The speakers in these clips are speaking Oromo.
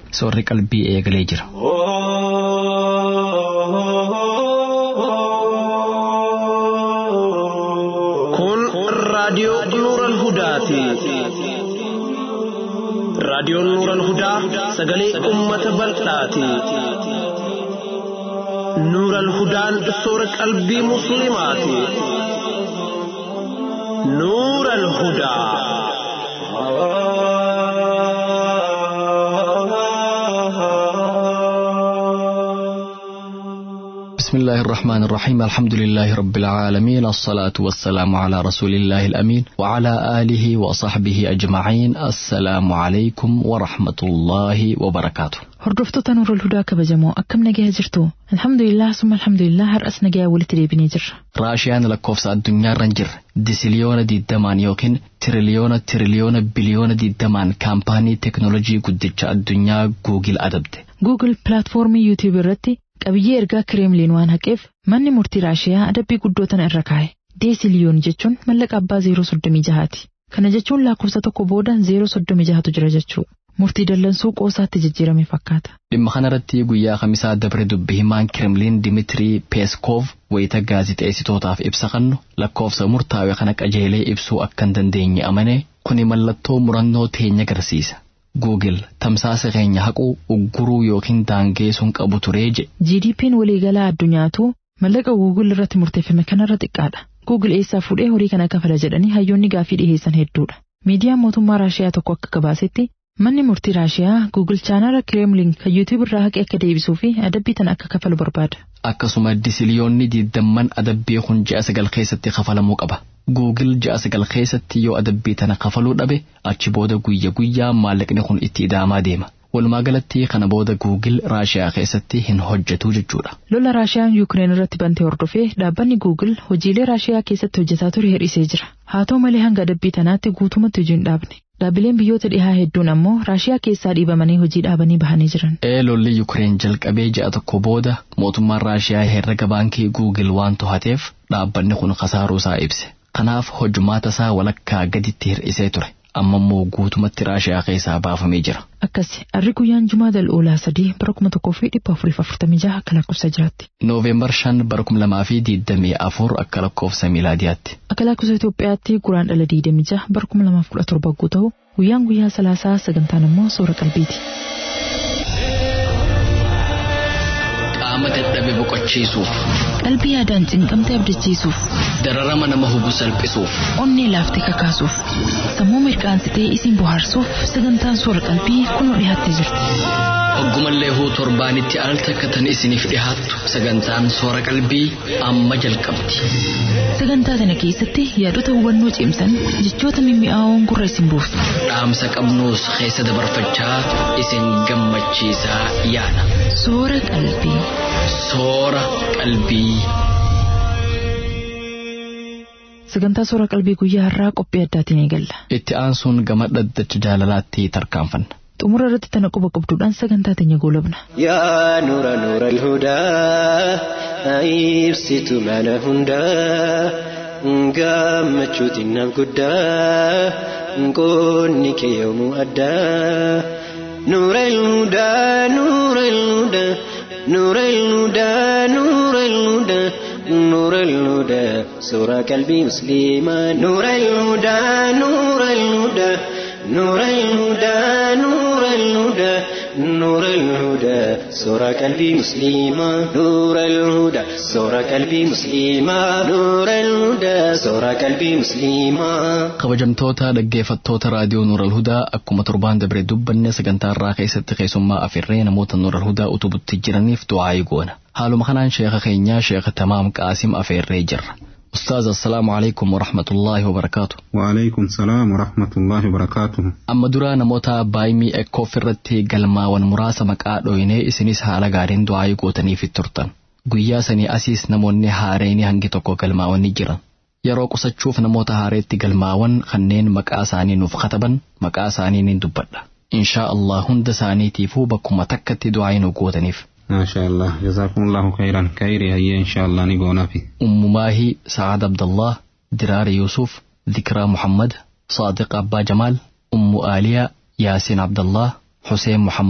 soorri qalbii eegalee jira. Kun raadiyoo Nuural Hudaati. Raadiyoon Nuural Hudaa sagalee uummata bal'aati. Nuural Hudaan soora qalbii Musliimaati. Nuural Hudaa. بسم الله الرحمن الرحيم الحمد لله رب العالمين الصلاة والسلام على رسول الله الأمين وعلى آله وصحبه أجمعين السلام عليكم ورحمة الله وبركاته Hordoftoota Nuurul Hudaa kabajamoo akkam nagayaa jirtu? Alhamdulillah summa alhamdulillah har'as nagayaa walitti deebinee jirra. raashiyaan lakkoofsa addunyaarra hin jirre disiliyoona digdamaan yookiin tiriliyoona tiriliyoona biliyoona digdamaan kaampaanii teknoolojii guddicha addunyaa guugil adabde Google pilaatfoormii YouTube irratti qabiyyee ergaa kireemliin waan haqeef manni murtii Raashiyaa adabbii guddoo tana irra kaa'e. Deesiliyoon jechuun mallaqa abbaa 036ti. Kana jechuun lakkoofsa tokko booda 036tu jira jechuudha. Murtii dallansuu qoosaatti jijjiirame fakkaata. dhimma kanarratti guyyaa kamisaa dabre dubbi himaan kirimliin dimiitirii peeskoof wayita gaazixeessitootaaf ibsa kennu lakkoofsa murtaa'e kana qajeelee ibsuu akka hin dandeenye amane kuni mallattoo murannoo teenya agarsiisa guugil tamsaasa keenya haquu ugguruu yookiin daangeessuun qabu turee jedhe GDP'n waliigalaa addunyaatu mallaqa Google irratti murteeffame kanarra xiqqaadha. Google eessaa fuudhee horii kana kafala jedhanii hayyoonni gaafii dhiheessan hedduudha. Miidiyaan mootummaa Raashiyaa tokko akka gabaasetti manni murtii Raashiyaa Google chaanala Kremlin kan YouTube irraa haqee akka deebisuu fi adabbii tana akka kafalu barbaada. akkasuma disiliyoonni diidamman adabbii kun ji'a sagal keessatti kafalamuu qaba. Guugil ji'a sagal keessatti yoo adabbii tana kafaluu dhabe achi booda guyya guyyaa maallaqni kun itti idaamaa deema. Walumaa galatti kana booda Guugil Raashiyaa keessatti hin hojjetu jechuudha. Lola Raashiyaan Yuukireen irratti bantee hordofee dhaabbanni Google hojiilee Raashiyaa keessatti hojjetaa ture hir'isee jira. Haa ta'u malee hanga adabbii tanaatti guutumatti hojii hin dhaabne. Dhaabbileen biyyoota dhihaa hedduun ammoo Raashiyaa keessaa dhiibamanii hojii dhaabanii bahanii jiran. Ee lolli Yuukireen jalqabee ji'a tokko booda mootummaan Raashiyaa herrega baankii Guugil waan to'ateef dhaabbanni kun kasaaruu isaa ibse. Kanaaf hojjumaata isaa walakkaa gaditti hir'isee ture. Amma immoo guutumatti Raashiyaa keessaa baafamee jira. Akkasi arri guyyaan Jumaa Dal'oolaa sadii bara kuma tokkoo fi dhibba afurii fi afurtamii jaha akka lakkoofsa jiraatti. Nooveembar shan bara kuma lamaa fi diidamii afur akka lakkoofsa miilaadiyaatti. Akka lakkoofsa Itoophiyaatti guraan dhala diidamii jaha bara kuma lamaaf kudha torba guutuu ta'u guyyaan guyyaa salaasaa sagantaan immoo soora qalbiiti. Qaama dadhabe boqochiisuuf, Qalbii yaadaan cinqamtee abdachiisuuf, dararama nama hubu salphisuuf, onnee laaftee kakaasuuf, sammuu mirqaansitee isin bohaarsuuf sagantaan soora qalbii kunoo dhiyaattee jirti. hoggumallee huu torbaanitti al takkatan isiniif dhihaattu sagantaan soora qalbii amma jalqabdi. Sagantaa kana keessatti yaadota hubannoo cimsan jechoota mimmi'aawoon gurra isin buusu. Dhaamsa qabnuus keessa dabarfachaa isin gammachiisaa yaada. Soora qalbii. Soora qalbii. Sagantaa soora qalbii guyyaa har'aa qophii addaatiin eegalla. Itti aansuun gama dhaddacha jaalalaatti tarkaanfanna. Xumura irratti tana quba qabduudhaan sagantaa teenya goolabna. يا نور نور الهدى أيبسط معنى هندا قامت النام قدا قونك يوم أدى نور الهدى نور الهدى نور الهدى نور الهدى نور الهدى سورة قلبي مسلمة نور الهدى نور الهدى نور الهدى نور الهدى نور الهدى سورة قلبي مسلمة نور الهدى سورة قلبي مسلمة نور الهدى سورة قلبي مسلمة kabajamtoota dhaggeeffattoota raadiyoo Nuural Hudaa akkuma torbaan dabre dubbanne sagantaa irraa keessatti keessummaa afirree namoota Nuural Hudaa utubutti jiraniif du'aayii goona. Haaluma kanaan sheeka keenyaa sheeka Tamaam Qaasim afeerree jirra. Ustaaz assalaamu alaikum warahmatullaahi wabarakaatu. وعليكم السلام ورحمة الله وبركاته Amma duraa namoota baay'imii ekkoof irratti galmaawwan muraasa maqaa dhooyinee isinis haala gaariin du'aayii gootaniif turtan. Guyyaa sanii asiis namoonni haareenii hangi tokko galmaawwan ni jiran. Yeroo qusachuuf namoota haareetti galmaawwan kanneen maqaa isaanii nuuf kataban maqaa isaanii ni dubbadha. Inshaa Allah hunda isaaniitiifuu bakkuma takkatti du'aayii nu gootaniif. ما شاء الله جزاكم الله خيرا خيري هيا إن شاء الله نقونا في أم ماهي سعاد عبد الله درار يوسف ذكرى محمد صادق أبا جمال أم آلية ياسين عبد الله حسين محمد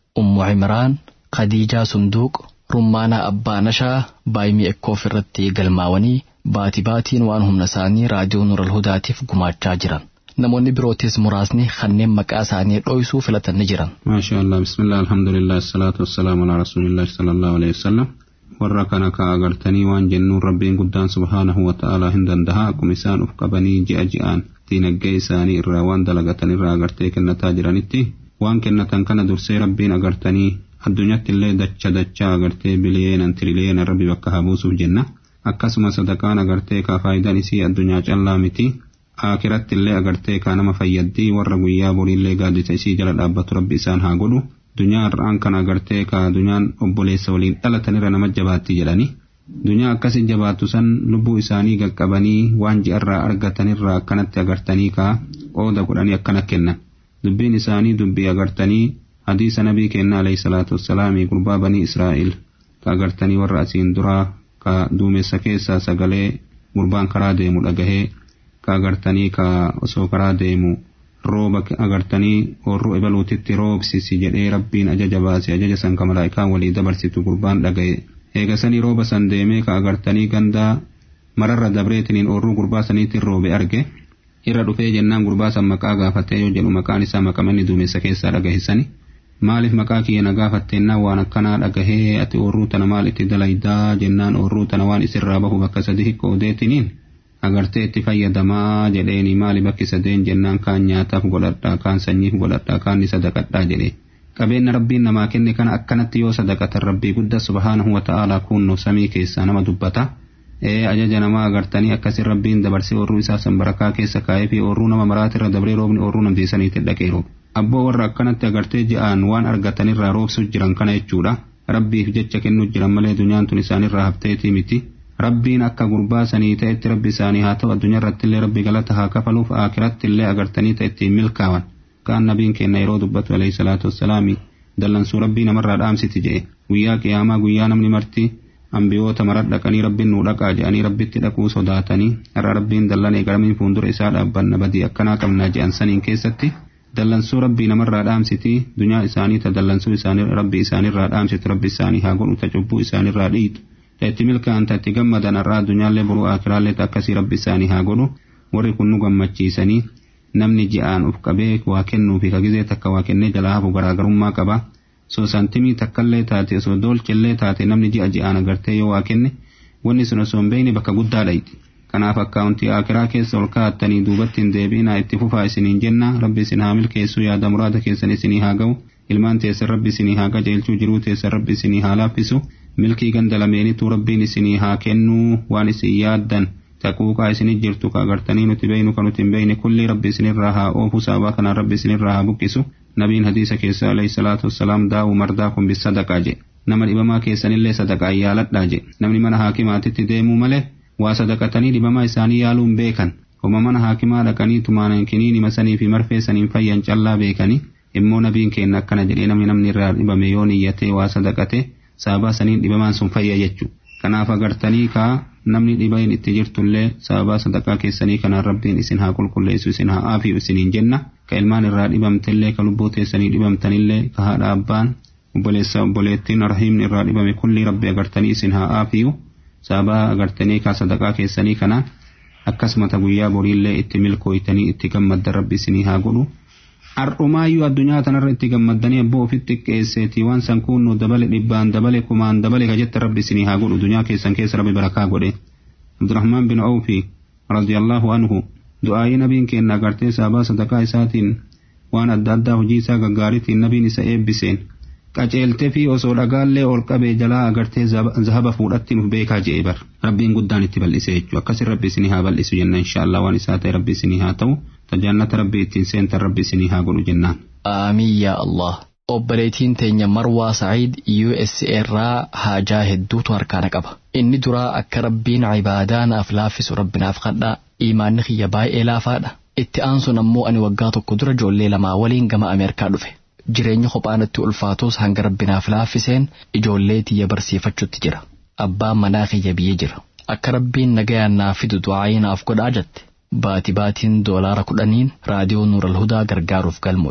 ummu cimraan khadiijaa sunduuq rummaanaa abbaa nashaa baay'imii ekkoof irratti galmaawanii baati baatiin waan humna isaanii raadiyoo nural hudaatiif gumaachaa jiran namoonni birootis muraasni kanneen maqaa isaanii dhoksuu filatan ni jiran. maasha allah bismillah alhamdulillah salaatu wassalaamu alaa rasuulillahi sallallahu alaihi wasallam warra kana ka agartanii waan jennuun rabbiin guddaan subhaanahu wa ta'aalaa hin dandaha akkuma isaan uf qabanii ji'a ji'aan diinaggee isaanii irraa waan dalagatan irraa agartee kennataa jiranitti waan kennatan kana dursee rabbiin agartanii addunyaatti illee dacha dachaa agartee biliyeenan tiriliyeena rabbi bakka haa buusuuf jenna akkasuma sadaqaan agartee kaa faayidaan isii addunyaa callaa miti akiratti illee agartee kaa nama fayyaddii warra guyyaa boriillee gaaddisa isii jala dhaabbatu rabbi isaan haa godhu dunyaa har'aan kana agartee kaa dunyaan obboleessa waliin dhalatanirra nama jabaatti jedhani dunyaa akkasi jabaattu san lubbuu isaanii qaqqabanii waan ji'arraa argatanirraa akkanatti agartanii kaa qooda godhanii akkana kennan dubbiin isaanii dubbii agartanii hadiisa nabii keenna alayhi salaatu wassalaamii gurbaa banii israa'el ka agartanii warra asiin duraa ka duumessa keessaa sagalee gurbaan karaa deemu dhagahee ka agartanii ka osoo karaa deemu rooba agartanii horruu ebaluutitti roobsisi jedhee rabbiin ajaja baase ajaja san ka malaa'ikaan walii dabarsitu gurbaan dhagaye eegasanii rooba san deemee ka agartanii gandaa mararra dabreetiniin horruu gurbaa saniitiin roobe arge irra dhufee jennaan gurbaa san maqaa gaafatee yoo jedhu maqaan isaa maqamanii duumessa keessaa dhagahisanii maaliif maqaa kiyya na gaafatteennaan waan akkanaa dhagahee ati horruu tana maal itti dalaydaa jennaan horruu tana waan isirraa bahu bakka sadi hiqqoodeetiniin agartee itti fayyadamaa jedheeni maali bakki sadeen jennaan kaan nyaataaf godhadhaa kaan sanyiif godhadhaa kaan ni sadaqadhaa jedhe qabeenya rabbiin namaa kenne kana akkanatti yoo sadaqatan rabbii guddaa subhaanahu wa ta'aalaa kunnu samii keessaa nama dubbata ee ajaja namaa agartanii akkasin rabbiin dabarsee horruu isaa san barakaa keessa kaa'ee fi horruu nama maraatirra dabree roobni horruu namtiisaniitti dhaqee roobe abboo warra akkanatti agartee ji'aan waan argatanirraa roobsu jiran kana jechuudha rabbiif jecha kennuu jiran malee dunyaan tun isaanirraa hafteetii miti rabbiin akka gurbaa sanii ta'etti rabbi isaanii haa ta'u addunyaa irratti illee rabbi galata haa kafaluuf akiratti illee agartanii ta'e ittiin milkaawan kaan nabiin keenya yeroo dubbatu alayhi salaatu wassalaami dallansuu rabbii namarraa dhaamsiti jedhe guyyaa qiyaamaa guyyaa namni marti ambiyoota marat dhaqanii rabbiin nuu dhaqaa jedhanii rabbitti dhaquu sodaatanii har'a rabbiin dallanee garamiin fuuldura isaa dhaabbanna badii akkanaa qabnaa jedhan saniin keessatti dallansuu rabbii namarraa dhaamsiti dunyaa isaanii ta dallansuu isaanii rabbi isaanirraa dhaamsitu rabbi isaanii haa godhu ta cubbuu isaanirraa dhiitu ta itti milkaan ta itti gammadan har'aa addunyaallee boruu akiraallee ta akkasii rabbi isaanii haa godhu warri kun nu gammachiisanii namni ji'aan uf qabee waa kennuu fi kagizee takka waa kennee jalaa hafu garaagarummaa qaba soo santimii takkallee taate osoo doolchellee taate namni ji'a ji'aan agartee yoo waa kenne wanni sun osoo hin beekne bakka guddaa dhayti kanaaf akkaawuntii akiraa keessa ol kaa'attanii duubatti hin deebiinaa itti fufaa isiniin jenna rabbi isin haa milkeessuu yaada muraada keessan isinii haa ga'u ilmaan teessan rabbi isinii haa qajeelchuu jiruu teessan rabbi isinii haa laaffisu milkii ganda lameenitu rabbiin isinii haa kennuu waan isin yaaddan taquuqaa isinii jirtu ka agartanii nuti beeynu ka nuti hin beeyne kulli rabbi isinirraa haa oofu sababa kanaan rabbi isinirraa haa buqqisu nabiin hadiisa keessa alayhi salaatu wassalaam daa'u mardaa kun bis sadaqaa jedhe nama dhibamaa keessanillee sadaqaa yaaladhaa jedhe namni mana haakimaatitti deemuu malee waa sadaqatanii dhibamaa isaanii yaaluun beekan homa mana haakimaa dhaqanii tumaanan kiniinima sanii fi marfee saniin fayyan callaa beekanii immoo nabiin keenya akkana jedhee namni namni irraa dhibame yoo niyyatee waa sadaqate sababaa saniin dhibamaan sun fayya jechuu kanaaf agartanii kaa namni dhibeen itti jirtullee sababaa sadaqaa keessanii kanaan rabbiin isin haa qulqulleessu isin haa aafiyu isiniin jenna ka ilmaan irraa dhibamtellee ka lubbuu teessanii dhibamtanillee ka haadha abbaan obboleessa obboleettiin rahiimni irraa dhibame kulli rabbi agartanii isin haa aafiyu sababaa agartanii kaa sadaqaa keessanii kanaan akkasumata guyyaa boriillee itti milkooytanii itti gammaddan rabbi isinii haa godhu Har'umaayyuu addunyaa tanarra itti gammaddanii abboo ofitti qeesseetii waan san kunnuu dabale dhibbaan dabale kumaan dabale ka jette rabbi isinii haa godhu dunyaa keessan keessa rabbi barakaa godhe. Abdurrahmaan bin Awfi radiyallahu anhu du'aayii nabiin keenya agartee sababaa sadaqaa isaatiin waan adda addaa hojii isaa gaggaariitiin nabiin isa eebbiseen qaceeltee fi osoo dhagaallee ol qabee jalaa agartee zahaba fuudhatti nuuf beekaa je'ee bar rabbiin guddaan itti bal'ise jechuudha akkasin rabbi isinii haa bal'isu jenna inshaallah waan isaa ta'e rabbi isinii haa ta'u tajaannata rabbi ittiin seentan rabbi isinii haa godhu jennaan. Aamiin yaa Allah. Obboleettiin teenya Marwaa Sa'iid USA irraa haajaa hedduutu harkaana qaba. Inni duraa akka rabbiin ibaadaa naaf laaffisu rabbinaaf kadhaa imaanni kiyya baay'ee laafaadha. Itti aansuun ammoo ani waggaa tokko dura ijoollee lamaa waliin gama Ameerikaa dhufe. Jireenya kophaanatti ulfaatus hanga rabbinaaf laaffiseen ijoollee tiyya barsiifachuutti jira. Abbaan manaa kiyya biyya jira. Akka rabbiin nagayaan naaf fidu du'aayii naaf godhaa jette. Baati baatiin doolaara kudhaniin raadiyoo Nuural Hudaa gargaaruuf galmooyte.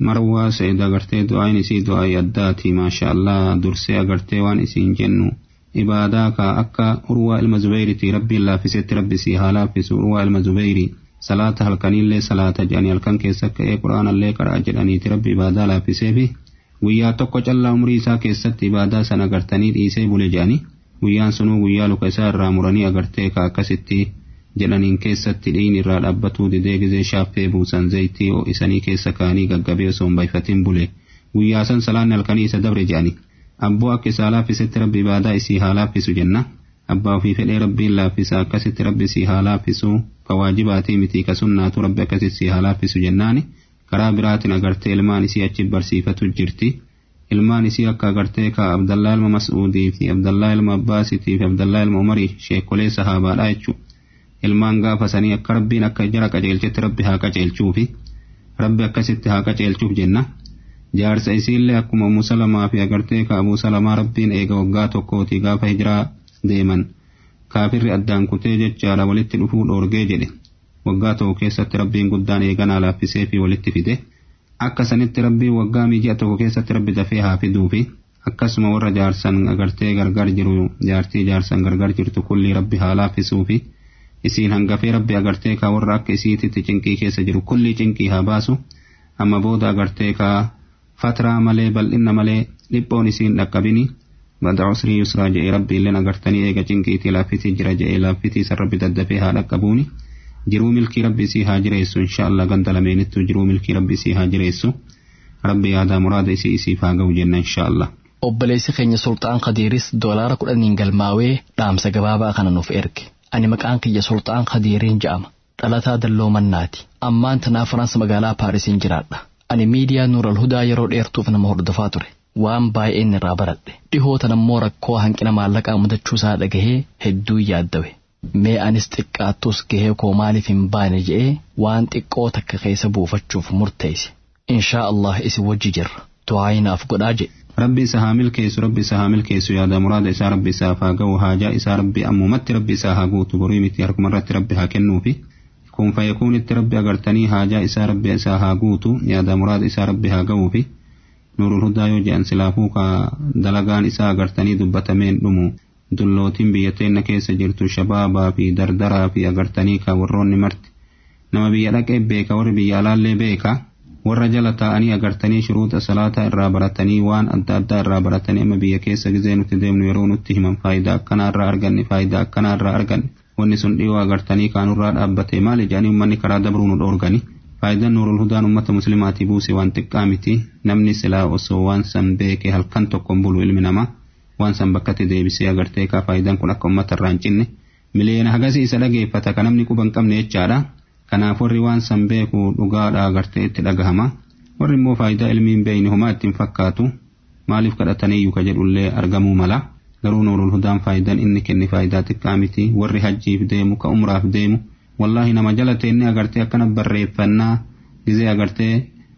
marwaa sa'id agartee du'aan isii du'aa'ii addaati maasha Allah dursee agartee waan isiin jennu ibaadaa ka akka urwaa ilma zubeyriti rabbiin laaffisetti rabbi sii haa laaffisu urwaa ilma zubeyri salaata halkaniillee salaata jedhanii halkan keessa ka'ee quraanallee qaraa jedhaniiti rabbi ibaadaa laaffiseefi guyyaa tokko callaa umrii isaa keessatti ibaadaa sana agartanii dhiisee bule jedhanii guyyaan sunuu guyyaa luka isaa irraa muranii agartee ka akkasitti jedhaniin keessatti dhiin irraa dhaabbatuu didee gizee shaaffee buusan zayitii isanii keessa kaanii gaggabee osoo hin bayfatin bule guyyaa san salaanni halkanii isa dabre jedhani abboo akka isaa laaffisetti rabbi ibaadaa isii haa laaffisu jenna abbaa ofii fedhee rabbiin laaffisa akkasitti rabbi isii haa laaffisu ka waajibaatii miti ka sunnaatu rabbi akkasitti isii haa laaffisu jennaani karaa biraatiin agartee ilmaan isii achi barsiifatu jirti ilmaan isii akka agartee ka abdallaa ilma mas'uudii fi abdallaa ilma abbaasitii fi abdallaa ilma umarii sheekolee sahaabaadha jechuudha ilmaan gaafa sanii akka rabbiin akka jara qajeelchetti rabbi haa qajeelchuufi rabbi akkasitti haa qajeelchuuf jenna jaarsa isiillee akkuma Ummu Salamaa fi agartee ka Abuu Salamaa rabbiin eega waggaa tokkooti gaafa hijiraa deeman kaafirri addaan kutee jechaadha walitti dhufuu dhoorgee jedhe waggaa tokko keessatti rabbiin guddaan eeganaa laaffisee fi walitti fide akka sanitti rabbiin waggaa miiji'a tokko keessatti rabbi dafee haa fiduufi akkasuma warra jaarsan agartee gargar jiru jaartii jaarsan gargar jirtu kulli rabbi haa laaffisuufi isiin hangafee rabbi agartee ka warra akka isiititti cinqii keessa jiru kulli cinqii haa baasu amma booda agartee ka fatraa malee bal'inna malee dhiphoon isiin dhaqqabini bada usrii yusraa je'ee rabbi illeen agartanii eega cinqiitii laaffitii jira je'ee laaffitii san rabbi daddafee haa dhaqqabuuni jiruu milkii rabbi isii haa jireessu inshaallah ganda lameenittu jiruu milkii rabbi isii haa jireessu rabbi yaadaa muraada isii isiif haa ga'u jenna inshaallah. obboleessi keenya sulxaan kadiiris doolaara kudhaniin galmaawee dhaamsa gabaabaa kana nuuf erge ani maqaan kiyya sulxaan kadiiriin jedhama dhalataa dalloo mannaati ammaan tanaa faraansa magaalaa paarisiin jiraadha ani miidiyaa nuural hudaa yeroo dheertuuf nama hordofaa ture waan baay'een irraa baradhe dhihoo tanammoo rakkoo hanqina maallaqaa mudachuu isaa dhagahee hedduu yaaddawe mee anis xiqqaattus gahee koo maaliif hin baane je'ee waan xiqqoo takka keessa buufachuuf murteesse inshaa Allah isin wajji jirra du'aayinaaf godhaa jedhe rabbi isa haa milkeessu rabbi isa haa milkeessu yaada muraada isaa rabbi isaaf haa ga'u haajaa isaa rabbi ammumatti rabbi isaa haa guutu boruu miti harkuma irratti rabbi haa kennuufi kun fayyekuunitti rabbi agartanii haajaa isaa rabbi isaa haa guutu yaada muraada isaa rabbi haa ga'uufi nuurul hudaa yoo jedhan silaafuu ka dalagaan isaa agartanii dubbatameen dhumu dullootiin biyya teenna keessa jirtu shabaabaa fi dardaraa fi agartanii ka warroonni marti nama biyya dhaqee beeka warri biyya alaallee beeka warra jala taa'anii agartanii shuruuxa salaataa irraa baratanii waan adda addaa irraa baratanii amma biyya keessa gizee nuti deemnu yeroo nutti himan faayidaa akkanaa irraa arganne faayidaa akkanaa irraa arganne wanni sun dhiyoo agartanii kaanurraa dhaabbate maali jedhanii ummanni karaa dabruu nu dhoorgani faayidaan nuurul hudaan ummata muslimaatii buuse waan xiqqaa miti namni silaa osoo waan san beeke halkan tokkon bulu ilmi namaa waan san bakkatti deebisee agartee kaa faayidaan kun akka ummata irraa hin cinne miliyoona hagasii isa dhageeffata ka namni quba hin qabne jechaadha kanaaf warri waan san beeku dhugaadha agartee itti dhagahama warri immoo faayidaa ilmi hin beeyne homaa ittiin fakkaatu maaliif kadhataniyyuu ka jedhullee argamuu mala garuu nuurul hudaan faayidaan inni kenne faayidaa xiqqaa miti warri hajjiif deemu ka umraaf deemu wallaahi nama jala teenne agartee akkana barreeffannaa gizee agartee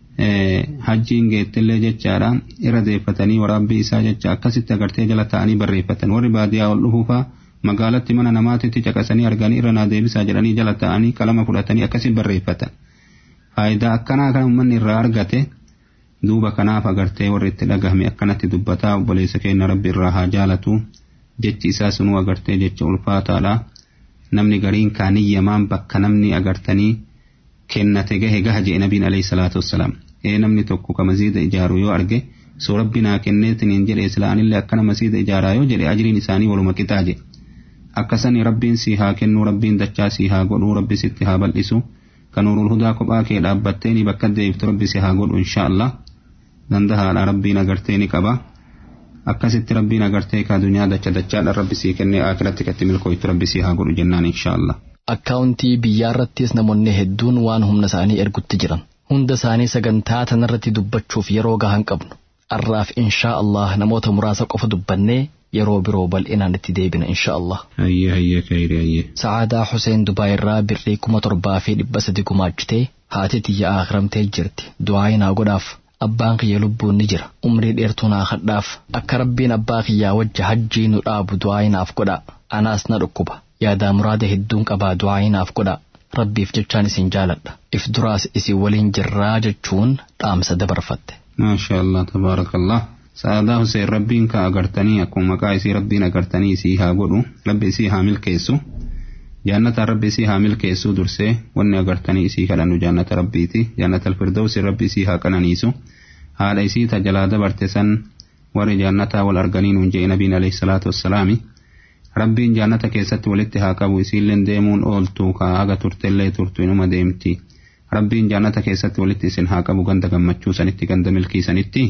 hajjiin geettillee jechaadha irra deeffatanii waraabbii isaa jecha akkasitti agartee jala ta'anii barreeffatan warri baadiyyaa ol dhufuufaa magaalatti mana namaatitti caqasanii arganii irra naa deebisaa jedhanii jala ta'anii qalama fudhatanii akkasitti barreeffatan faayidaa akkanaa kan uummanni irraa argate duuba kanaaf agartee warri itti dhagahame akkanatti dubbataa obboleessa keenya rabbi irraa haa jaalatu jechi isaa sunuu agartee jecha ulfaataadha namni gariin kaaniyyamaan bakka namni agartanii kennate gahe gaha jee nabiin alayhi salaatu wassalaam ee namni tokko ka masiida ijaaru yoo arge soo rabbi naa kenneetiniin jedhe islaanillee akkana masiida ijaaraa yoo jedhe ajriin isaanii waluma qixaa jedhe akkasani rabbiin si haa kennu rabbiin dachaa si haa godhu rabbi sitti haa bal'isu kan nuurul hudaa kophaa kee dhaabbatteeni bakka deebiftu rabbi si haa godhu insha Allah dandahaadha rabbiin agartee ni qaba akkasitti rabbiin agartee ka dunyaa dacha dachaadha rabbi sii kennee akiratti katti milkooytu rabbi sii haa godhu jennaan insha Allah. akkaawuntii biyyaarrattis namoonni hedduun waan humna isaanii ergutti jiran hunda isaanii sagantaa tanarratti dubbachuuf yeroo gahan qabnu arraaf inshaa Allah namoota muraasa qofa dubbannee yeroo biroo bal'inaan itti deebina inshaa Allah. Hayyee hayyee kayri hayyee. Sa'aadaa Hussein Dubaay irraa birrii kuma torbaa fi dhibba sadi gumaachitee haati tiyya akhiramtee jirti du'aayi naa godhaaf abbaan kiyya lubbuun ni jira umrii dheertuu naa kadhaaf akka rabbiin abbaa kiyyaa wajja hajjii nu dhaabu du'aayi naaf godha anaas na dhukkuba yaadaa muraada hedduun qabaa du'aayi naaf godha rabbiif jechaan isin jaaladha if duraas isin waliin jirraa jechuun dhaamsa dabarfatte. maasha allah tabaarakallah sa'aadaa huseen rabbiin ka agartanii akkuma maqaa isii rabbiin agartanii isii haa godhu rabbi isii haa milkeessu jaannataan rabbi isii haa milkeessu dursee wanni agartanii isii kadhannu jaannata rabbiiti jaannata alfirdawsi rabbi isii haa qananiisu haadha isii tajalaa dabarte san warri jaannataa wal arganii nuun jee nabiin alayhi salaatu wassalaami rabbiin jaannata keessatti walitti haa qabu isiilleen deemuun ooltu kaa haga turtellee turtu inuma deemti rabbiin jaannata keessatti walitti isin haa qabu ganda gammachuu sanitti ganda milkii sanitti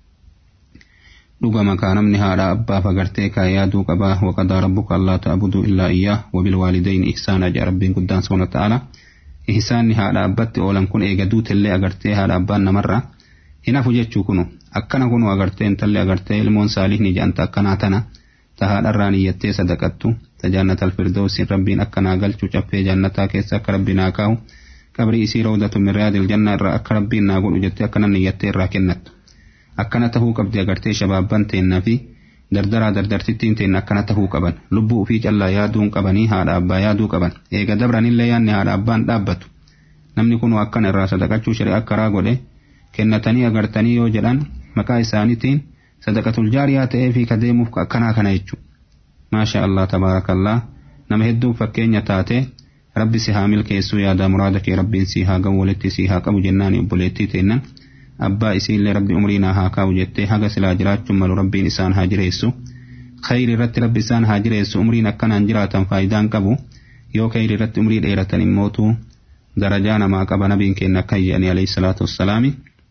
dhugama kaa namni haadha abbaaf agartee kaa yaaduu qabaa waqadaa rabbuka allaa ta'buduu illaa iyyaa wabilwaalidayni ihsaana jedha rabbiin guddaan subhaanahu ta'ala ihsaanni haadha abbatti oolan kun eega duutellee agartee haadha abbaan namarra hin hafu jechuu kunu akkana kunu agartee intalli agartee ilmoon saalihni jedhanta akkanaa tana ta haadharraan iyyattee sadaqattu ta jaannata alfirdoosin rabbiin akkanaa galchuu caffee jaannataa keessa akka rabbi naa kaa'u qabrii isii rawdatu min riyaadil janna irraa akka rabbiin naa godhu jettee akkana iyyattee irraa kennattu akkana tahuu qabdi agartee shabaabban teennaa fi dardaraa dardartittiin teenna akkana tahuu qaban lubbuu ufii callaa yaaduun qabanii haadha abbaa yaaduu qaban eega dabranillee yaanni haadha abbaan dhaabbatu namni kun akkana irraa sadaqachuu shari'a karaa godhe kennatanii agartanii yoo jedhan maqaa isaaniitiin sadaqatul jaariyaa ta'ee fi kadeemuuf akkanaa kana jechuudha. Maasha Allah tabaarakallaa nama hedduuf fakkeenya taate rabbi si haa milkeessuu yaada muraada kee rabbiin si haa gahu walitti si haa qabu jennaan obboleettii teennan abbaa isiillee rabbi umrii naa haa kaa'u jettee haga silaa jiraachuun malu rabbiin isaan haa jireessu. Khayri irratti rabbi isaan haa jireessu umriin akkanaan jiraatan faayidaan qabu yoo khayri irratti umrii dheeratan immootu darajaa namaa qaba nabiin keenya akka jedhanii alayhi salaatu wassalaami.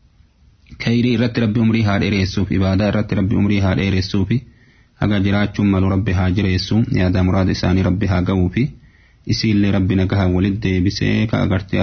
Khayrii irratti rabbi umrii haa dheeressuuf ibaadaa irratti rabbi umrii haa dheeressuufi haga jiraachuun malu rabbi haa jireessu yaada muraada isaanii rabbi haa ga'uufi isiillee rabbi nagahaa walit deebisee ka agartee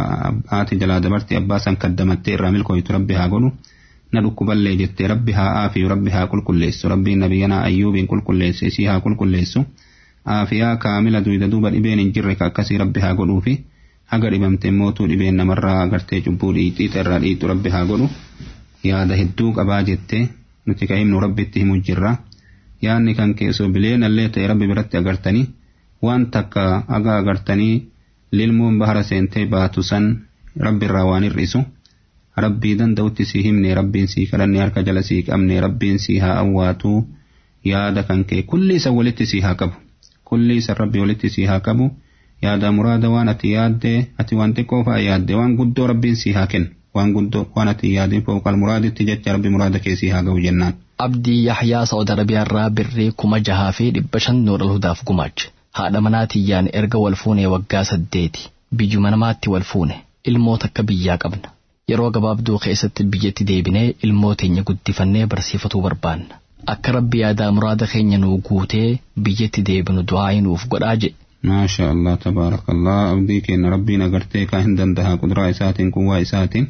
haati jalaa dabartee abbaa san kaddamattee irraa milkooytu rabbi haa godhu na dhukkuballee jettee rabbi haa aafiyu rabbi haa qulqulleessu rabbiin nabiyyanaa ayyuubiin qulqulleesse isii haa qulqulleessu aafiyaa kaamila duyda duuba dhibeen hin jirre ka akkasii rabbi haa godhuufi haga dhibamte mootuu dhibeen namarraa agartee cubbuu dhiixiixa irraa dhiixu rabbi haa godhu yaada hedduu qabaa jettee nuti ka himnu rabbitti himu jirra yaadni kan keessoo bileenallee ta'e rabbi biratti agartanii waan takka haga agartanii lilmuun bahara seentee baatu san rabbirraa waan hir'isu rabbii danda'utti si himne rabbiin sii kadhanne harka jala sii qabne rabbiin sii haa awwaatu yaada kan kee kulli isa walitti sii haa qabu kulli isa rabbi walitti sii haa qabu yaada muraada waan ati yaadde ati waan xiqqoo fa'a yaadde waan guddoo rabbiin sii haa kennu waan guddoo waan ati yaadin fooqal muraaditti jecha rabbi muraada keessii haa ga'u jennaan. Abdii Yahyaa Saudi Arabiyaarraa birrii kuma jahaa fi dhibba shan Nuural Hudaaf gumaache. Haadha manaatiyyaan erga wal fuune waggaa saddeeti. Biyyuma namaatti wal fuune. Ilmoo takka biyyaa qabna. Yeroo gabaabduu keessatti biyyatti deebinee ilmoo teenya guddifannee barsiifatuu barbaanna. Akka rabbi yaadaa muraada keenya nuu guutee biyyatti deebinu du'aa nuuf godhaa jedhe. maasha allah tabaarakallah abdii keenya rabbiin agartee kaa hin danda'a qudraa isaatiin quwwaa isaatiin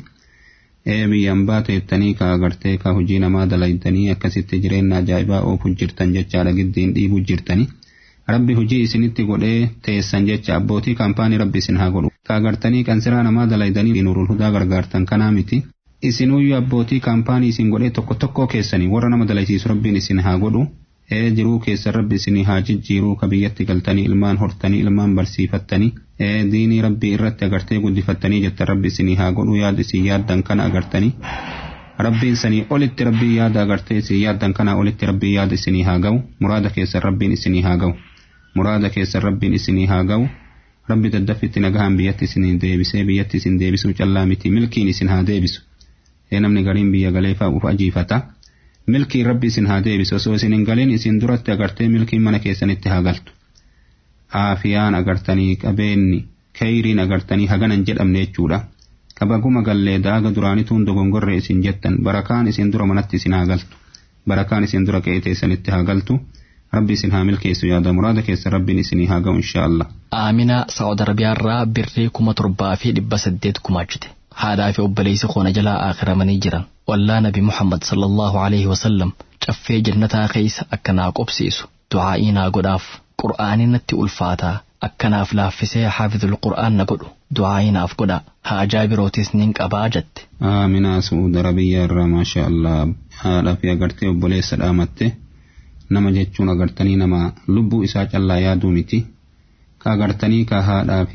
ee biyyan baateettanii kaa agartee kaa hojii namaa dalaydanii akkasitti jireenya ajaa'ibaa oofu jirtan jechaadha giddiin dhiibu jirtanii rabbi hojii isinitti godhee teessan jecha abbootii kaampaanii rabbi isin haa godhu kaa agartanii qansiraa namaa dalaydanii nurul hudaa gargaartan kanaa miti isinuyyuu abbootii kaampaanii isin godhee tokko tokkoo keessanii warra nama dalaysiisu rabbiin isin haa godhu ee jiruu keessa rabbi isinii haa jijjiiruu ka biyyatti galtanii ilmaan hortanii ilmaan barsiifattanii ee diinii rabbii irratti agartee guddifattanii jettan rabbi isinii haa godhu yaada isin yaaddan kana agartanii rabbiin sanii olitti rabbii yaada agartee isin yaaddan kana olitti rabbii yaada isinii haa ga'u muraada keessan rabbiin isinii haa ga'u muraada keessan rabbiin isinii haa ga'u rabbi daddaffitti nagahaan biyyatti isinii deebisee biyyatti isin deebisuu callaa miti milkiin isin haa deebisu ee namni gariin biyya galee fa'uuf ajiifata. milkiin rabbi isin haa deebisu osoo isin hin galin isin duratti agartee milkiin mana keessanitti haa galtu aafiyaan agartanii qabeenni kayriin agartanii haganan jedhamne jechuudha kabaguma gallee daaga duraanituun dogongorre isin jettan barakaan isin dura manatti isin haa galtu barakaan isin dura qe'ee teessanitti haa galtu rabbi isin haa milkeessu yaada muraada keessa rabbiin isinii haa ga'u inshaa Allah. Aaminaa Saawud Arabiyaarraa birrii kuma torbaa fi dhibba saddeet gumaachite. haadhaa fi obboleessi koona jalaa akhiramanii jiran wallaa nabi muhammad sallallahu alaihi wasallam caffee jannataa keessa akka naa qobsiisu du'aa'ii naa godhaaf qur'aanii natti ulfaataa akkanaaf laaffisee haafizul qur'aan na godhu du'aa'ii naaf godhaa haajaa birootis nin qabaa jette. Aaminaa Su'uud Arabiyyaa irraa maasha Allah haadhaa fi agartee obboleessa dhaamatte nama jechuun agartanii nama lubbuu isaa callaa yaaduu miti ka agartanii ka haadhaa fi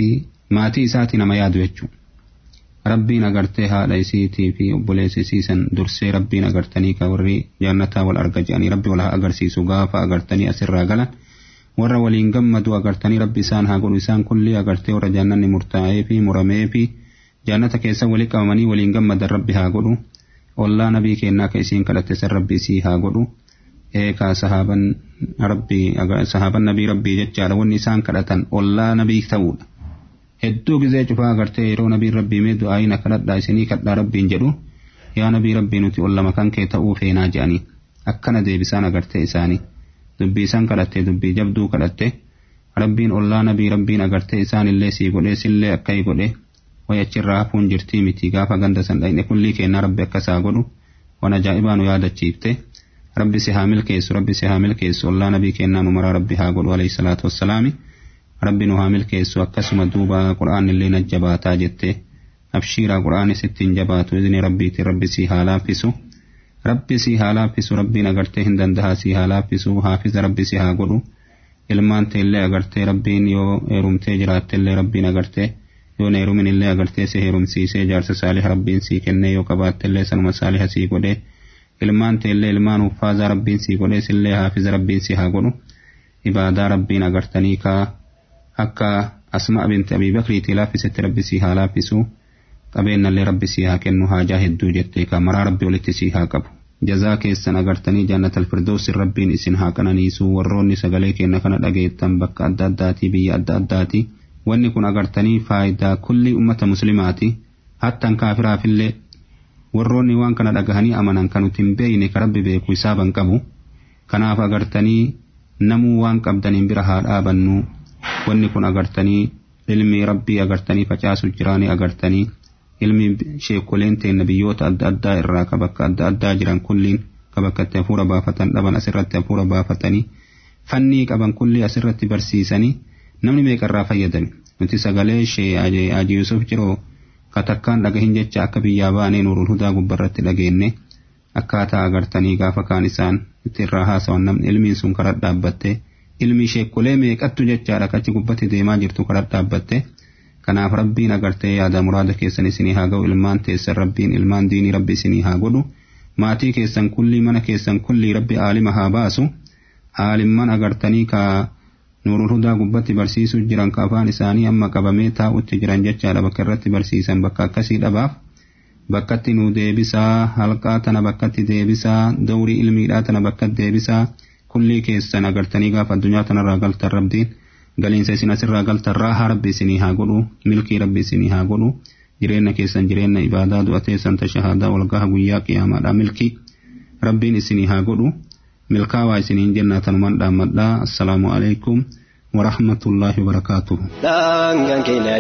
maatii isaati nama yaadu jechuudha. Rabbiin agartee haadha isiitii fi obboleessa isiisan dursee rabbiin agartanii ka warri jannataa wal arga jedhanii rabbi wal haa agarsiisu gaafa agartanii asirraa galan warra waliin gammadu agartanii rabbi isaan haa godhu isaan kulli agartee warra jannanni murtaa'ee fi muramee fi jannata keessa walii qabamanii waliin gammadan rabbi haa godhu ollaa nabii kennaa ka isiin kadhatte san rabbi isii haa godhu eekaa sahaaban rabbii sahaaban nabii rabbii jechaadha wanni isaan kadhatan ollaa nabii ta'uudha. hedduu gizee cufaa agartee yeroo nabiin rabbii mee du'aayin kadhadhaa isinii kadhaa rabbiin jedhu yaa nabii rabbii nuti ol lama kan kee ta'uu feenaa jedhanii akkana deebisaan agartee isaanii dubbii isaan kadhatte dubbii jabduu kadhatte rabbiin ollaa nabii rabbiin agartee isaan illee sii godhee sillee akka godhe way achirraa hafuun jirtii miti gaafa ganda san dhaqne kullii kennaa rabbi akkasaa godhu wan ajaa'ibaa nu yaadachiifte rabbi si haa milkeessu rabbi si haa milkeessu ollaa nabii kennaa nu maraa rabbi haa godhu alayhi salaatu wassalaami. rabbi nu haa milkeessu akkasuma duuba qura'aan illee na jabaataa jette abshiiraa qura'aan sittiin jabaatu izni rabbiitiin rabbi sii haa laaffisu rabbi sii haa laaffisu rabbiin agartee hin dandahaa sii haa laaffisu haafiza rabbi sii haa godhu ilmaan teellee agartee rabbiin yoo heerumtee jiraattellee rabbiin agartee yoo heerumin illee agartee si heerumsiisee jaarsa saaliha rabbiin sii kennee yoo qabaattellee sanuma saaliha sii godhee ilmaan teellee ilmaan uffaazaa rabbiin sii godhee sillee haafiza rabbiin sii haa godhu ibaadaa rabbiin agartanii kaa akka asmaa binti abii bakriitii laaffisetti rabbi sii haa laaffisu qabeenyallee rabbi sii haa kennu haajaa hedduu jettee ka maraa rabbi walitti sii haa qabu. Jazaa keessan agartanii jannatal firdoosin rabbiin isin haa qananiisu warroonni sagalee kenna kana dhageettan bakka adda addaatii biyya adda addaati. Wanni kun agartanii faayidaa kulli ummata muslimaati. Hattan kaafiraafillee warroonni waan kana dhagahanii amanan kan nuti hin beeyne ka rabbi beeku isaaban qabu. Kanaaf agartanii namuu waan qabdaniin bira haa dhaabannu wanni kun agartanii ilmi rabbii agartanii facaasu jiraanii agartanii ilmi sheekoleen teenna biyyoota adda addaa irraa ka bakka adda addaa jiran kulliin ka bakka itti hafuura baafatan dhaban asirratti hafuura baafatanii fannii qaban kulli asirratti barsiisanii namni meeqarraa fayyadame nuti sagalee shee Haji Yusuf jiroo ka takkaan dhagahin jecha akka biyyaa baanee nuurul hudaa gubbarratti dhageenne akkaataa agartanii gaafa kaan isaan itti irraa haasawan namni ilmiin sun karaa dhaabbattee ilmi sheekolee meeqattu jechaadha kachi gubbatti deemaa jirtu karaa dhaabbatte kanaaf rabbiin agartee yaada muraada keessan isinii haa ga'u ilmaan teessan rabbiin ilmaan diinii rabbi isinii haa godhu maatii keessan kullii mana keessan kullii rabbi aalima haa baasu aalimman agartanii ka nuurul hudaa gubbatti barsiisuu jiran ka afaan isaanii amma qabamee taa'utti jiran jechaadha bakka irratti barsiisan bakka akkasii dhabaaf bakkatti nu deebisaa halqaa tana bakkatti deebisaa dawrii ilmiidhaa tana bakkatti deebisaa kullii keessan agartanii gaafa addunyaa tanarraa galtan rabbiin galiinsa isin asirraa galtan raahaa rabbi isinii haa godhu milkii rabbi isinii haa godhu jireenya keessan jireenya ibaadaa du'ateessan tashahaadaa walgaha guyyaa qiyaamaadhaa milkii rabbiin isinii haa godhu milkaawaa isiniin jennaa tanumaan dhaammadhaa assalaamu alaikum warahmatullaahi wabarakaatuhu. Daangaan keenya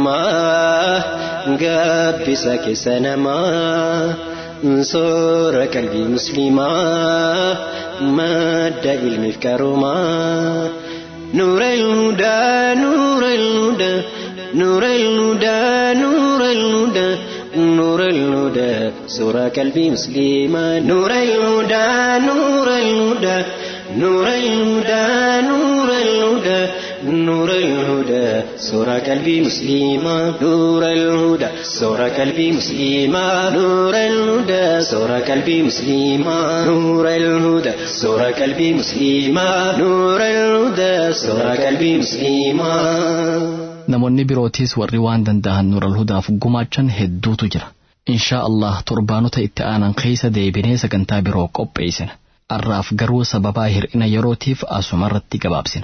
riidhamaa gabbisa keessa namaa soora qalbii musliimaa madda ilmiif qaroomaa. نور الهدى نور الهدى نور الهدى نور الهدى نور الهدى سورة قلبي مسلمة نور الهدى نور الهدى نور الهدى نور الهدى نور الهدى سورة قلبي مسلمة نور الهدى سورة قلبي مسلمة نور الهدى سورة قلبي مسلمة نور الهدى سورة قلبي مسلمة نور الهدى سورة قلبي مسلمة namoonni birootiis warri waan danda'an nuural hudaaf gumaachan hedduutu jira inshaa allah torbaanota itti aanan keessa deebinee sagantaa biroo qopheessina arraaf garuu sababaa hir'ina yerootiif asumarratti gabaabsina.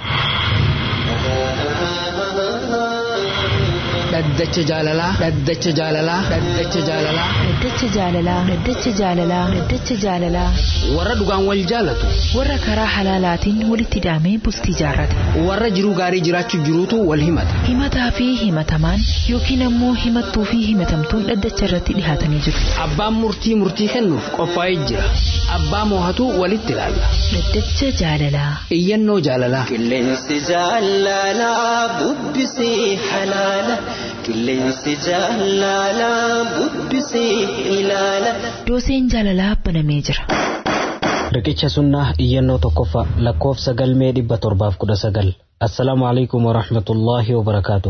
dhaddacha jaalalaa dhaddacha jaalalaa dhaddacha jaalalaa Dhaddacha jaalalaa Dhaddacha jaalalaa Dhaddacha jaalalaa warra dhugaan wal jaalatu warra karaa halaalaatiin walitti hidhamee bultii jaarrate warra jiruu gaarii jiraachuu jiruutu wal himata himataa fi himatamaan yookiin ammoo himattuu fi himatamtuun dhaddacha irratti dhihaatanii jiru abbaan murtii murtii kennuuf qophaa'ee jira abbaa moohatu walitti ilaalla Dhaddacha jaalalaa iyyannoo jaalalaa qilleensi jaalalaa bubbisee halaala qilleensi jaalalaa bubbisee ilaala. dooseen jaalalaa banamee jira riqicha sunnaa iyyannoo tokkoffaa lakkoofsa galmee dhibba torbaaf kudha sagal assalaamu alaikum warahmatullaahi wabarakaatu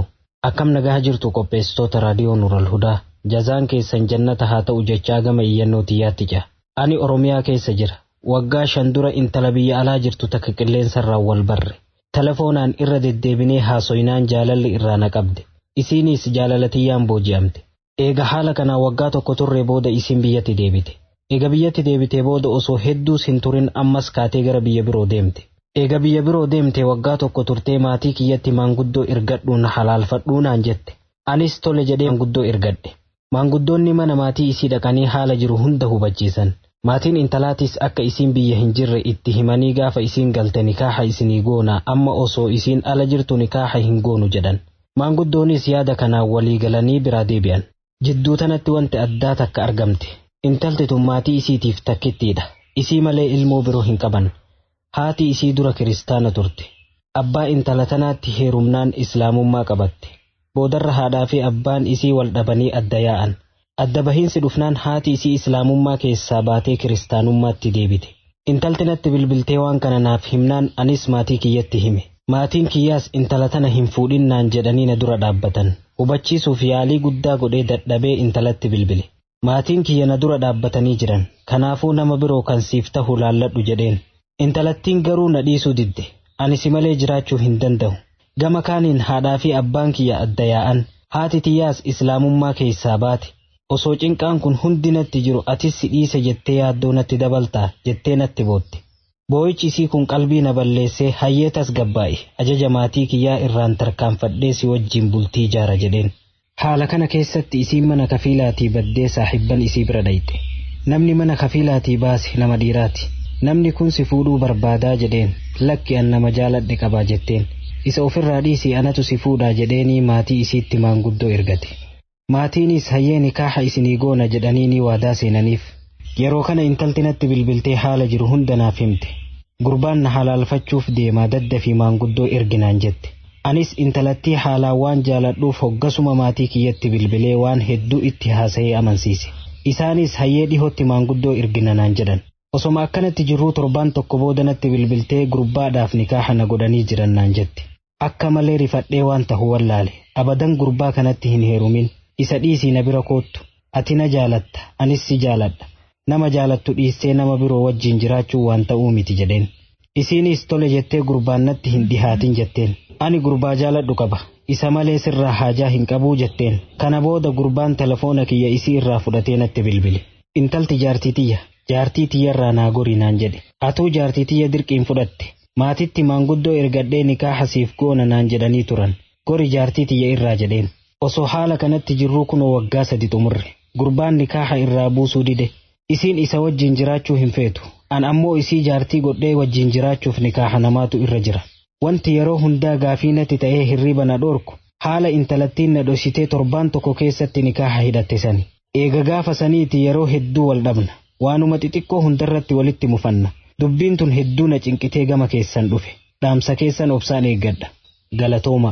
Akkam nagaa jirtu qopheessitoota raadiyoo Nural Hudaa. Jazaan keessan jannata haa ta'u jechaa gama iyyannoo tiyyaatti jira. Ani Oromiyaa keessa jira. Waggaa shan dura intala biyya alaa jirtu takka qilleensarraan wal barre. Telefoonaan irra deddeebinee haasoyinaan jaalalli irraa na qabde. Isiinis jaalalatiyyaan booji'amte. Eega haala kanaa waggaa tokko turree booda isiin biyyatti deebite. Eega biyyatti deebitee booda osoo hedduus hin turin ammas kaatee gara biyya biroo deemte. Eega biyya biroo deemte waggaa tokko turtee maatii kiyyatti maanguddoo ergadhuun halaalfadhuu naan jette. Anis tole jedhee maanguddoo ergadhe. Maanguddoonni mana maatii isii dhaqanii haala jiru hunda hubachiisan. Maatiin intalaatis akka isiin biyya hin jirre itti himanii gaafa isiin galte nikaaha isinii goona amma osoo isiin ala jirtu nikaaha hin goonu jedhan. Maanguddoonis yaada kanaan walii galanii biraa deebi'an. Jidduu tanatti wanti addaa takka argamte. Intalti tun maatii isiitiif takkittiidha. Isii malee ilmoo biroo hin qaban. Haati isii dura kiristaana turte. Abbaa intala tanaatti heerumnaan islaamummaa qabatte. Boodarra haadhaa fi abbaan isii wal dhabanii adda yaa'an. Adda bahiinsi dhufnaan haati isii islaamummaa keessaa baatee kiristaanummaatti deebite. Intalti natti bilbiltee waan kana naaf himnaan anis maatii kiyyatti hime. Maatiin kiyyaas intala tana hin fuudhinnaan jedhanii na dura dhaabbatan. Hubachiisuuf yaalii guddaa godhee dadhabee intalatti bilbile. Maatiin kiyya na dura dhaabbatanii jiran. Kanaafuu nama biroo kan siif ta'u laalladhu jedheen. Intalattiin garuu na dhiisuu didde. Ani si malee jiraachuu hin danda'u. Gama kaaniin haadhaa fi abbaan kiyya adda yaa'an. Haati tiyyaas islaamummaa keessaa baate. Osoo cinqaan kun hundi natti jiru atis si dhiise jettee yaaddoo natti dabaltaa jettee natti bootte. Boo'ichi isii kun qalbii na balleessee hayyeetas gabbaa'e ajaja maatii kiyyaa irraan tarkaanfadhee si wajjin bultii ijaara jedheen. Haala kana keessatti isiin mana kafiilaatii baddee saaxibban isii bira dhayxe. Namni mana kafiilaatii baase nama dhiiraati. Namni kun si fuudhuu barbaadaa jedheen lakki an nama jaaladhe qabaa jetteen. Isa ofirraa dhiisii anatu si fuudhaa jedheenii maatii isiitti maanguddoo ergate. Maatiinis hayyee nikaaha isinii goona jedhanii ni waadaa seenaniif. Yeroo kana intalti natti bilbiltee haala jiru hunda naaf himte. Gurbaan na halaalfachuuf deemaa dadda fi maanguddoo erginaan jette. Anis intalattii haalaan waan jaaladhuuf hoggasuma maatii kiyyatti bilbilee waan hedduu itti haasa'ee amansiise. Isaanis hayyee dhihootti maanguddoo erginanaan jedhan. Osoma akkanatti jirruu torbaan tokko booda natti bilbiltee gurbaadhaaf nikaaha na godhanii jiran naan jette. Akka malee rifadhee waan tahu wallaale. Abadan gurbaa kanatti hin heerumin. Isa dhiisii na bira koottu. Ati na jaalatta. Anis si jaaladha. Nama jaalattu dhiistee nama biroo wajjin jiraachuu waan ta'uu miti jedheen. Isiinis tole jettee gurbaan natti hin dhihaatin jetteen. Ani gurbaa jaaladhu qaba. Isa malee sirraa haajaa hin qabuu jetteen. Kana booda gurbaan telefoona kiyya isii irraa fudhatee natti bilbile. Intalti jaartii tiyya. Jaartii tiyyarraa naa gori naan jedhe. Atuu jaartii tiyya dirqiin fudhatte. Maatitti maanguddoo ergadhee nikaaha siif goona naan jedhanii turan. Gori jaartii tiyya irraa jedheen. Osoo haala kanatti jirruu kunoo waggaa sadi xumurre. Gurbaan nikaaha irraa buusuu dide. Isiin isa wajjin jiraachuu hin feetu. An ammoo isii jaartii godhee wajjin jiraachuuf nikaaha namaatu irra jira. Wanti yeroo hundaa gaafii natti ta'ee hirriba na dhoorku. Haala intalattiin na dhositee torbaan tokko keessatti nikaaha hidhatte sani. Eega gaafa saniiti yeroo hedduu wal dhabna. Waanuma xixiqqoo hundarratti walitti mufanna. Dubbiin tun hedduu na cinqitee gama keessan dhufe. Dhaamsa keessan obsaan eeggadha. Galatooma.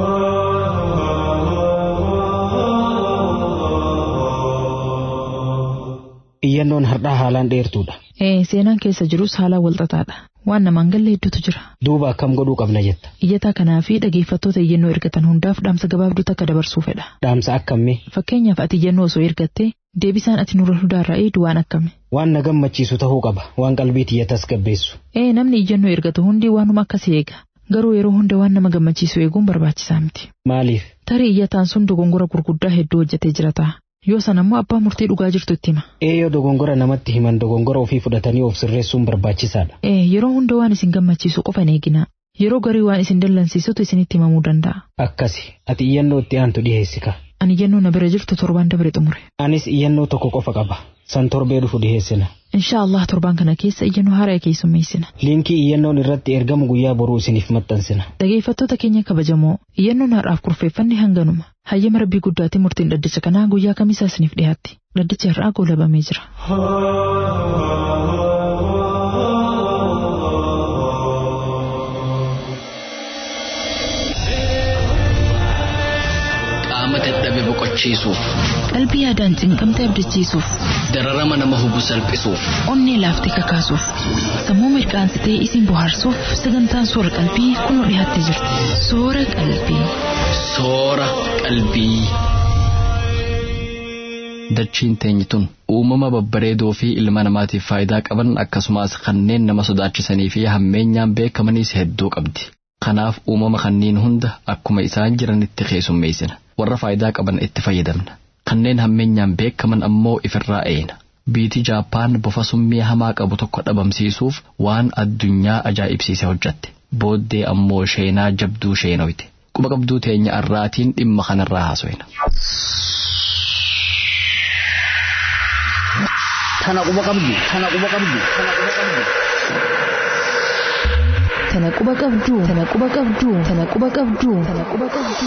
Iyyannoon har'aa haalaan dheertuudha. Ee seenaan keessa jirus haalaan walxaxaadha. Waan namaan galle hedduutu jira. Duuba akkam godhuu qabna jetta. Iyyataa kanaa fi dhageeffattoota iyyannoo ergatan hundaaf dhaamsa gabaabduu takka dabarsuu fedha. Dhaamsa akkamii? Fakkeenyaaf ati iyyannoo osoo ergattee deebisaan ati nurra hundaarraa eedu waan akkami. Waan na gammachiisu ta'uu qaba. Waan qalbii tiyyatas gabbeessu. Ee namni iyyannoo ergatu hundi waanuma akkasii eega. Garuu yeroo hunda waan nama gammachiisu eeguun barbaachisaa miti. Maaliif? Tarii iyyataan sun dogongora gurguddaa hedduu hojjetee jira ta'a. Yoo san ammoo abbaa murtii dhugaa jirtu itti hima. Ee yoo dogongora namatti himan dogongora ofii fudhatanii of sirreessuun barbaachisaadha. Ee yeroo hunda waan isin gammachiisu qofa hin eegina. Yeroo garii waan isin dallansiisutu isinitti himamuu danda'a. Akkasi ati iyyannoo itti aantu dhiheessika. Ani iyyannoo na bira jirtu torbaan dabre xumure. Anis iyyannoo tokko qofa qaba. San torbee dhufu dhiheessina. Insha Allah torbaan kana keessa iyyannoo haaraa keessummeessina. Liinkii iyyannoon irratti ergamu guyyaa boruu isiniif maxxansina. Dhageeffattoota keenya kabajamoo iyyannoon har'aaf kurfeeffanne hanganuma. Hayyama rabbii guddaatiin murtiin dhaddacha kanaa guyyaa kamisaa isiniif dhiyaatti. Dhaddachi har'aa goolabamee jira. Qaama dadhabe boqochiisuuf, Qalbii yaadaan cinqamte abdachiisuuf, dararama nama hubu salphisuuf, onnee laaftee kakaasuuf, sammuu mirqaansitee isin bohaarsuuf sagantaan soora qalbii kunoo dhiyaattee jirti. Soora qalbii. soora qalbii. Dachiin teenyi tun uumama babbareedoo fi ilma namaatiif faayidaa qaban akkasumas kanneen nama sodaachisanii fi hammeenyaan beekamaniis hedduu qabdi. Kanaaf uumama kanneen hunda akkuma isaan jiranitti keessummeessina. Warra faayidaa qaban itti fayyadamna. Kanneen hammeenyaan beekaman ammoo ifirraa eena. Biiti Jaappaan bofa summii hamaa qabu tokko dhabamsiisuuf waan addunyaa ajaa'ibsiise hojjatte. Booddee ammoo sheenaa jabduu sheenoyte. Quba qabduu teenya arraatiin dhimma kanarraa haasofna. Tana quba qabdu, tana quba qabdu, tana quba qabdu. Tana quba qabdu, tana quba qabdu, tana quba qabdu, tana quba qabdu.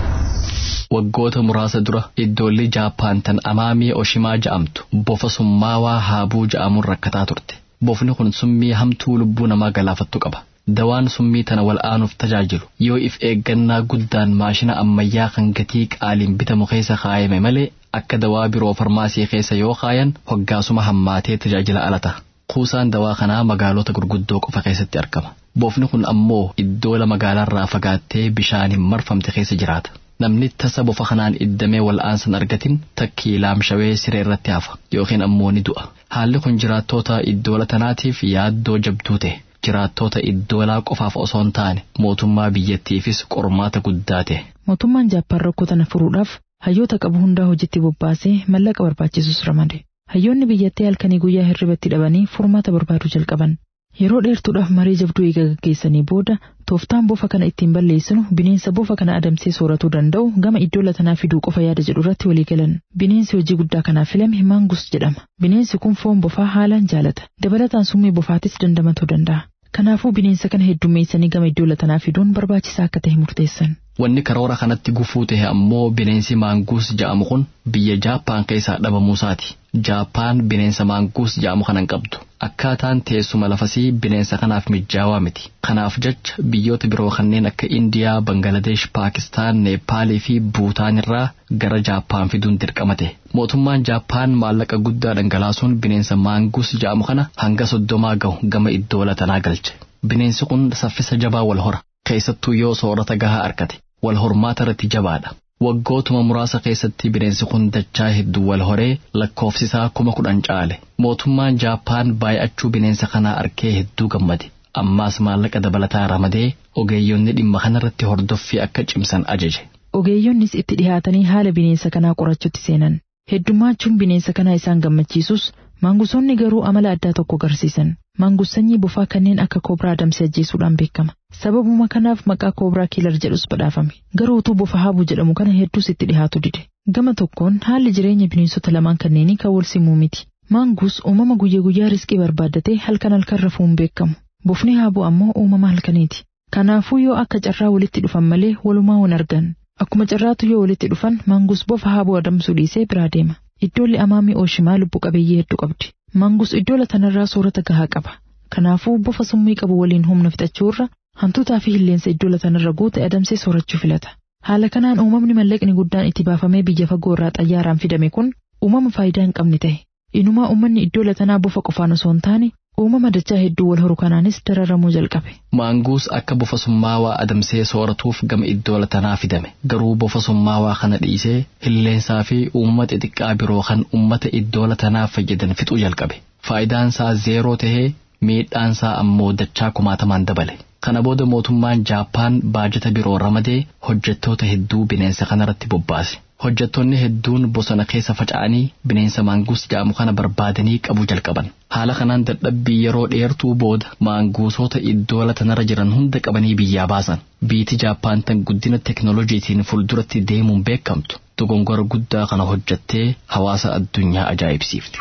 Waggoota muraasa dura iddoolli Jaappaan tan Amaamii Oshimaa ja'amtu bofa summaawaa haabuu ja'amuun rakkataa turte. Bofni kun summii hamtuu lubbuu namaa galaafattu qaba. Dawaan summii tana wal'aanuuf tajaajilu yoo if eeggannaa guddaan maashina ammayyaa kan gatii qaaliin bitamu keessa kaayame malee akka dawaa biroo farmaasii keessa yoo kaayan hoggaasuma hammaatee tajaajila ala ta'a. Kuusaan dawaa kanaa magaalota gurguddoo qofa keessatti argama. Bofni kun ammoo iddoo magaalaarraa fagaattee bishaaniin marfamte keessa jiraata. Namni tasa bofa kanaan iddamee wal'aansan argatin takkii laamshawee siree irratti hafa yookiin ammoo ni du'a. Haalli kun jiraattoota iddoola tanaatiif yaaddoo jabduu ta'e. Jiraattoota iddoolaa qofaaf osoo hin taane mootummaa biyyattiifis qormaata guddaa ta'e. Mootummaan Jaappaan rakkoo tana furuudhaaf hayyoota qabu hundaa hojiitti bobbaasee mallaqa barbaachisus ramade. Hayyoonni biyyattii halkanii guyyaa hirribatti dhabanii furmaata barbaaduu jalqaban. Yeroo dheertuudhaaf marii jabduu eega gaggeessanii booda tooftaan bofa kana ittiin balleessinu bineensa bofa kana adamsee sooratuu danda'u gama iddoo latanaa fiduu qofa yaada jedhu irratti walii galan. Bineensi hojii guddaa kanaaf filame maangus jedhama. Bineensi kun foon bofaa haalaan jaalata. Dabalataan summii bofaatis dandamatuu danda'a. Kanaafuu bineensa kana heddummeessanii gama iddoo latanaa fiduun barbaachisaa akka ta'e murteessan. Wanni karoora kanatti gufuu ta'e ammoo bineensi maanguus ja'amu kun biyya Jaappaan keessaa dhabamuusaati. Jaappaan bineensa maanguus ja'amu kana hin qabdu. Akkaataan teessuma lafasii bineensa kanaaf mijaawaa miti. Kanaaf jecha biyyoota biroo kanneen akka Indiyaa, Bangaladesh, Paakistaan, Neepaalii fi Buutaan irraa gara Jaappaan fiduun dirqama ta'e. Mootummaan Jaappaan maallaqa guddaa dhangalaasuun bineensa maanguus ja'amu kana hanga soddomaa gahu gama iddoo latanaa galche. Bineensi kun saffisa jabaa wal hora. Keessattuu yoo soorata gahaa argate. Wal hormaata irratti jabaadha. Waggootuma muraasa keessatti bineensi kun dachaa hedduu wal horee lakkoofsisaa kuma kudhan caale. Mootummaan Jaappaan baay'achuu bineensa kanaa arkee hedduu gammade. Ammaas maallaqa dabalataa ramadee ogeeyyonni dhimma kanarratti hordoffii akka cimsan ajaje. Ogeeyyonnis itti dhihaatanii haala bineensa kanaa qorachuutti seenan. Heddumaachuun bineensa kanaa isaan gammachiisus maangussoonni garuu amala addaa tokko agarsiisan. Maangus sanyii bofaa kanneen akka koobraa adamsee ajjeesuudhaan beekama. Sababuma kanaaf maqaa koobraa kiilar jedhus badhaafame. Garuu utuu bofa haabuu jedhamu kana hedduus itti dhihaatu dide. Gama tokkoon haalli jireenya bineensota lamaan kanneenii kan wal simuu miti. Maangus uumama guyyaa guyyaa riskii barbaaddatee halkan halkan rafuun beekamu. Bofni haabuu ammoo uumama halkaniiti. Kanaafuu yoo akka carraa walitti dhufan malee walumaa hin argan. Akkuma carraatu yoo walitti dhufan maangus bofa haabuu adamsuu dhiisee biraa deema. Iddoolli amaamii ooshimaa lubbu qabeeyyii hedduu qabdi. Maangus iddoo latanarraa soorata gahaa qaba. Kanaafuu bofa summii qabu waliin humna fixachuurra hantuutaa fi hilleensa iddoo latanarra guute adamsee soorachuu filata. Haala kanaan uumamni mallaqni guddaan itti baafamee biyya fagoo irraa xayyaaraan fidame kun uumama faayidaa hin qabne ta'e. Inumaa uummanni iddoo latanaa bofa qofaan osoo hin taane uumama dachaa hedduu wal horu kanaanis dararamuu jalqabe. Maanguus akka bofa summaawaa adamsee sooratuuf gama iddoo latanaa fidame. Garuu bofa summaawaa kana dhiisee hilleensaa fi uumama xixiqqaa biroo kan uummata iddoo latanaa fayyadan fixuu jalqabe. Faayidaan isaa zeeroo tahee miidhaan isaa ammoo dachaa kumaatamaan dabale. Kana booda mootummaan Jaappaan baajata biroo ramadee hojjettoota hedduu bineensa kanarratti bobbaase. Hojjettoonni hedduun bosona keessa faca'anii bineensa maanguus jedhamu kana barbaadanii qabuu jalqaban. Haala kanaan dadhabbii yeroo dheertuu booda maanguusota iddoo latanarra jiran hunda qabanii biyyaa baasan. Biiti Jaappaan tan guddina teknooloojiitiin fuulduratti deemuun beekamtu dogongora guddaa kana hojjettee hawaasa addunyaa ajaa'ibsiifte.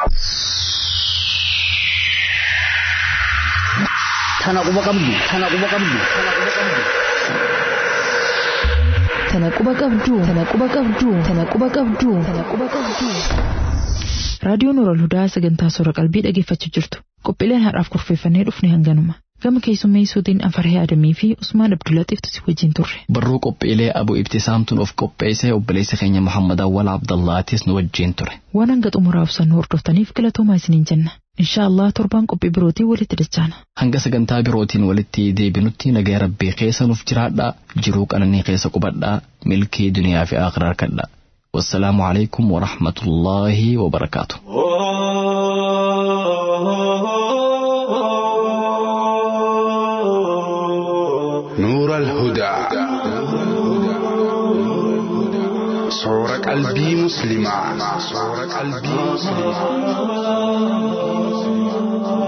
Tana quba qabdu, tana quba qabdu, tana quba qabdu. Tana quba qabdu, tana quba qabdu, tana quba qabdu, tana quba qabdu. Raadiyoon Nuural Hudaa sagantaa soora qalbii dhaggeeffachuu jirtu. Qophiileen har'aaf kurfeeffannee dhufne hanganuma. Gama keessummeessuutiin Afarhee Adamii fi Usmaan Abdullaxiiftu si wajjin turre. Barruu qophiilee Abu Ibtisaamtuun of qopheessee obboleessa keenya Muhammad Awwal Abdallaatis nu wajjin ture. Waan hanga xumuraa ibsannu hordoftaniif galatoomaa isiniin jenna. Inshaa Allah torbaan qophii birootiin walitti dachaana. Hanga sagantaa birootiin walitti deebinutti nagaya rabbii keessa nuuf jiraadhaa jiruu qananii keessa qubadhaa milkii duniyaa fi akhiraa harkadhaa. والسلام عليكم ورحمة الله وبركاته نور الهدى صور قلبي مسلمة صور قلبي مسلمة